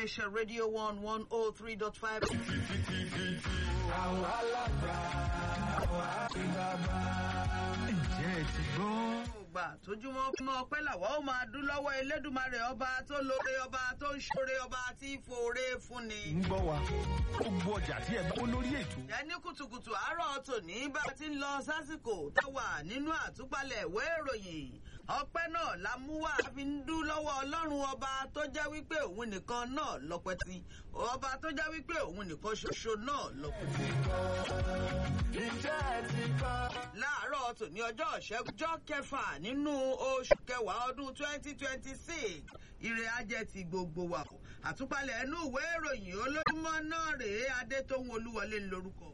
iléeṣẹ́ rédíò one one oh three dot five. àwọn alágbà àwọn àgbàbà. ǹjẹ́ ẹ ti gbọ́? gbà tójúmọ́ fún ọpẹ́ làwọn ó máa dún lọ́wọ́ elédùnmarè ọba tó lóore ọba tó ń ṣoore ọba tí fòore fúnni. ń gbọ́ wa gbogbo ọjà tí ẹ bá kó lórí ètò. ẹ ní kùtùkùtù àárọ̀ tòní bá a ti ń lọ sásìkò tá wà nínú àtúpalẹ̀ ìwé ìròyìn ọpẹ́ náà la mú wá a fi ń dún lọ́wọ́ ọlọ́run ọba tó jẹ́ wípé òun nìkan náà lọ́pẹ́ tí ọba tó jẹ́ wípé òun nìkan ṣoṣo náà lọ́pẹ́ tí. ìjẹ́ ẹ ti gbọ́. láàárọ̀ tòní ọjọ́ ìṣẹ́jọ́ kẹfà nínú oṣù kẹwàá ọdún twenty twenty six ire ajẹ́ ti gbogbo wa o àtúpalẹ̀ ẹnu ìwé ìròyìn olójúmọ́ náà rèé adétóhun olúwọlé lórúkọ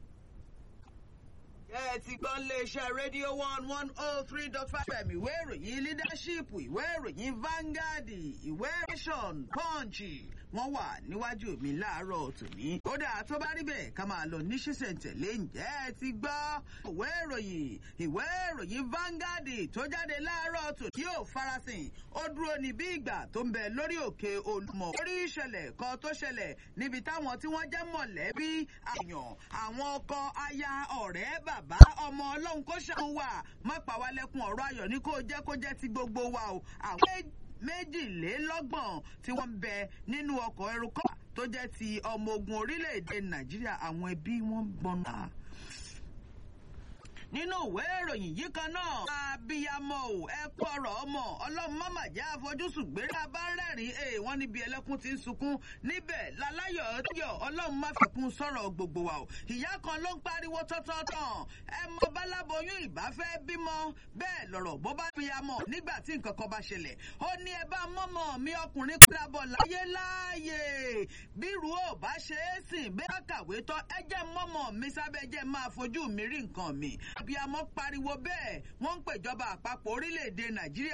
ẹ ti gbọ́ iléeṣẹ́ rédíò one one oh three dot five fm ìwé ìròyìn leadership ìwé ìròyìn Vanguard ìwé nation punch wọ́n wà níwájú mi láàárọ̀ tòní. ó dáa tó bá rí bẹ́ẹ̀ ká máa lọ ní ṣísẹ̀ntẹ̀lé ǹjẹ́ ẹ ti gbọ́ ìwé ìròyìn ìwé ìròyìn Vanguard tó jáde láàárọ̀ tòní yóò farasin ó dúró ní bí ìgbà tó ń bẹ lórí òkè Olúmọ. orí ìṣẹ̀lẹ̀ kan tó ṣẹlẹ̀ níbi táwọn tí wọ́n jẹ́ mọ̀lẹ́bí àyàn àwọn ọkọ aya ọ̀rẹ́ bàbá ọmọ ọlọ́run kó ṣàwọn wà má pa wá lẹ́kùn ọ̀rọ̀ ayọ̀ ní kó jẹ́ kó jẹ́ ti gbogbo wa o àwọn méjìlélọ́gbọ̀n tí wọ́n ń bẹ nínú ọkọ̀ ẹrùkọ́ tó jẹ́ ti ọmọ ogun orílẹ̀-èdè nàìjíríà àwọn ẹbí wọn gbọ́nà nínú ìwé ìròyìn yìí kan náà abiyamọ o ẹ kú ọ̀rọ̀ ọmọ ọlọ́run má mà jẹ́ àfojúsùn gbéra bá rẹ́rìn ee wọ́n níbi ẹlẹ́kùn ti ń sunkún níbẹ̀ láláyọ̀ yọ̀ ọlọ́run má fìkún sọ̀rọ̀ gbogbo wa o ìyá kan ló ń pariwo tọ́tọ́tàn ẹ mọ báláboyún ìbáfẹ́ bímọ bẹ́ẹ̀ lọ̀rọ̀ bó bá biyamọ nígbà tí nǹkan kan bá ṣẹlẹ̀ ó ní ẹ bá mọ́mọ́ mi ọkùnrin padàbọ̀ láyé láàyè bírú ò bá ṣe é sìn bẹ́ẹ̀ kàwé tán ẹ jẹ́ mọ́mọ́ mi sábẹ́ jẹ́ máa fojú mi rí nǹkan mi abiyamọ pariwo bẹ́ẹ̀ wọ́n ń pèjọba àpapọ̀ orílẹ̀-èdè nàìjíríà